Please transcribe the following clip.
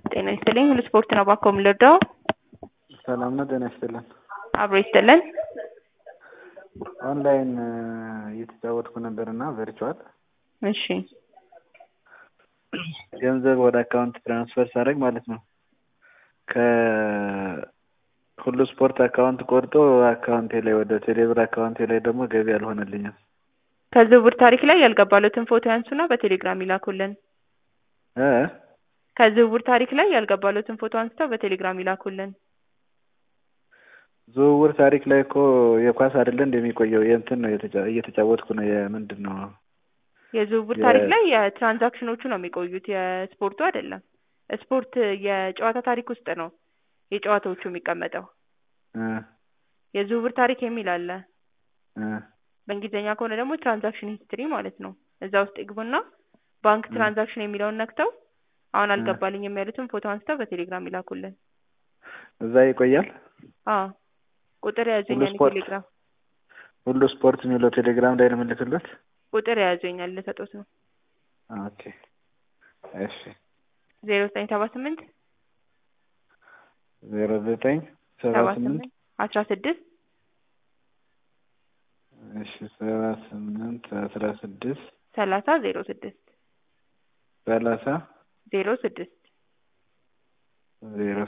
ጤና ይስጥልኝ። ሁሉ ስፖርት ነው ባኮ የምንወደው ሰላም ነው። ጤና ይስጥልን። አብሮ ይስጥልን። ኦንላይን እየተጫወትኩ ነበር እና ቨርቹዋል እሺ ገንዘብ ወደ አካውንት ትራንስፈር ሳደርግ ማለት ነው ከሁሉ ስፖርት አካውንት ቆርጦ አካውንቴ ላይ ወደ ቴሌብር አካውንቴ ላይ ደግሞ ገቢ አልሆነልኝም። ከዝውውር ታሪክ ላይ ያልገባሉትን ፎቶ ያንሱና በቴሌግራም ይላኩልን። እ ከዝውውር ታሪክ ላይ ያልገባሉትን ፎቶ አንስተው በቴሌግራም ይላኩልን። ዝውውር ታሪክ ላይ እኮ የኳስ አይደለ እንደሚቆየው የእንትን ነው የተጫ- እየተጫወትኩ ነው። የምንድን ነው የዝውውር የ- ታሪክ ላይ የትራንዛክሽኖቹ ነው የሚቆዩት፣ የስፖርቱ አይደለም። ስፖርት የጨዋታ ታሪክ ውስጥ ነው የጨዋታዎቹ የሚቀመጠው። እ የዝውውር ታሪክ የሚል አለ። እ በእንግሊዝኛ ከሆነ ደግሞ ትራንዛክሽን ሂስትሪ ማለት ነው። እዛ ውስጥ ይግቡና ባንክ እ ትራንዛክሽን የሚለውን ነክተው አሁን እ አልገባልኝም ያሉትን ፎቶ አንስተው በቴሌግራም ይላኩልን። እዛ ይቆያል። አዎ ቁጥር ሁሉ የያዙኛል ስፖርት ቴሌግራም ሁሉ ስፖርት የሚለው ቴሌግራም ላይ ነው የምልክለት። ቁጥር የያዙኛል ልሰጦት ነው ኦኬ እሺ ዜሮ ዘጠኝ ሰባ ስምንት ዜሮ ዘጠኝ ሰባ ሰባ ስምንት ስምንት አስራ ስድስት እሺ ሰባ ስምንት አስራ ስድስት ሰላሳ ዜሮ ስድስት ሰላሳ ዜሮ ስድስት ዜሮ